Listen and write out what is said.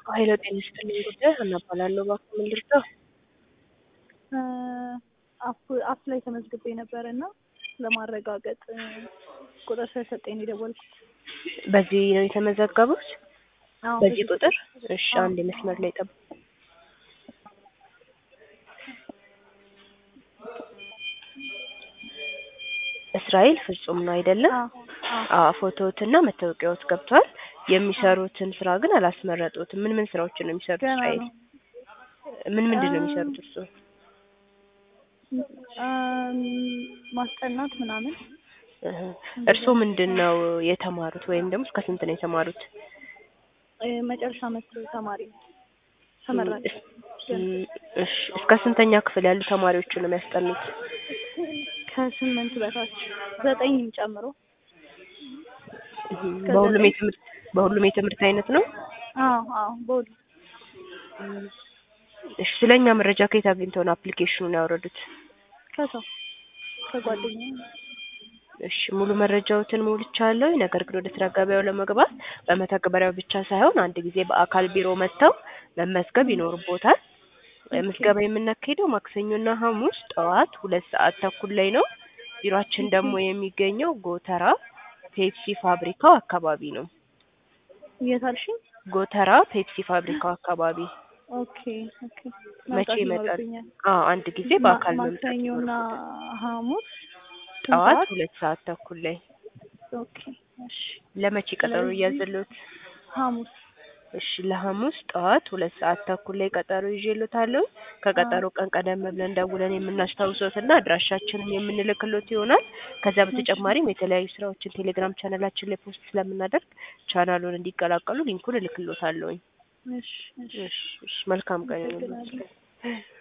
ኃይለ ጤና ይስጥልኝ ጉዳይ ሀና እባላለሁ። እባክዎ ምን ልርዳው? አፕ አፕ ላይ ተመዝግቤ ነበር እና ለማረጋገጥ ቁጥር ስለሰጠኝ ነው የደወልኩት። በዚህ ነው የተመዘገቡት? አዎ፣ በዚህ ቁጥር? እሺ፣ አዎ። አንድ መስመር ላይ ጠብቁ። እስራኤል ፍጹም ነው አይደለም? አዎ፣ አዎ። አዎ፣ ፎቶዎትና መታወቂያዎት ገብቷል። የሚሰሩትን ስራ ግን አላስመረጡትም። ምን ምን ስራዎችን ነው የሚሰሩት? ገና እስራኤል ነው። ምን ምንድን ነው አ- የሚሰሩት እርሱ? አም፣ ማስጠናት ምናምን እህ፣ እርስዎ ምንድን ነው የተማሩት ወይም ደግሞ እስከ ስንት ነው የተማሩት? እ፣ መጨረሻ ዓመት ተማሪ ነው። ተመራቂ እም፣ እሺ፣ እስከ ስንተኛ ክፍል ያሉ ተማሪዎችን ነው የሚያስጠኑት? ከስምንት በታች ዘጠኝም ጨምሮ እህ፣ ከዘጠኝ በሁሉም የትምህርት በሁሉም የትምህርት አይነት ነው? አዎ አዎ በሁሉ እም፣ እሺ፣ ስለኛ መረጃ ከየት አግኝተው ነው አፕሊኬሽኑን ያወረዱት? ከሰው ከጓደኛ እሺ ሙሉ መረጃዎትን ሞልቻለሁ። ነገር ግን ወደ ስራ ገበያው ለመግባት በመተግበሪያው ብቻ ሳይሆን አንድ ጊዜ በአካል ቢሮ መጥተው መመዝገብ ይኖርቦታል። ምዝገባ የምናካሄደው ማክሰኞና ሐሙስ ጠዋት ሁለት ሰዓት ተኩል ላይ ነው። ቢሮአችን ደግሞ የሚገኘው ጎተራ ፔፕሲ ፋብሪካው አካባቢ ነው። የት አልሽኝ? ጎተራ ፔፕሲ ፋብሪካው አካባቢ ኦኬ ኦኬ መቼ መምጣት ይመጣል? ይኖርብኛል። አዎ አንድ ጊዜ በአካል መምጣት ማክሰኞና ይኖርቦታል። ሐሙስ ስንት ጠዋት ሰዓት? ሁለት ሰዓት ተኩል ላይ ኦኬ እሺ ለመቼ ቀጠሮ ስለዚህ እያዘሉት? ሐሙስ እሺ ለሐሙስ ጠዋት ሁለት ሰዓት ተኩል ላይ ቀጠሮ ይዤልዎታለሁ። ከቀጠሮ ቀን ቀደም ብለን ደውለን የምናስታውሰዎትና አድራሻችንን የምንልክሎት ይሆናል። ከዛ በተጨማሪም የተለያዩ ስራዎችን ቴሌግራም ቻናላችን ላይ ፖስት ስለምናደርግ ቻናሉን እንዲቀላቀሉ ሊንኩን እልክሎታለሁኝ። እሺ እሺ እሺ እሺ መልካም ቀን ይሁንልዎት። አመሰግናለሁ።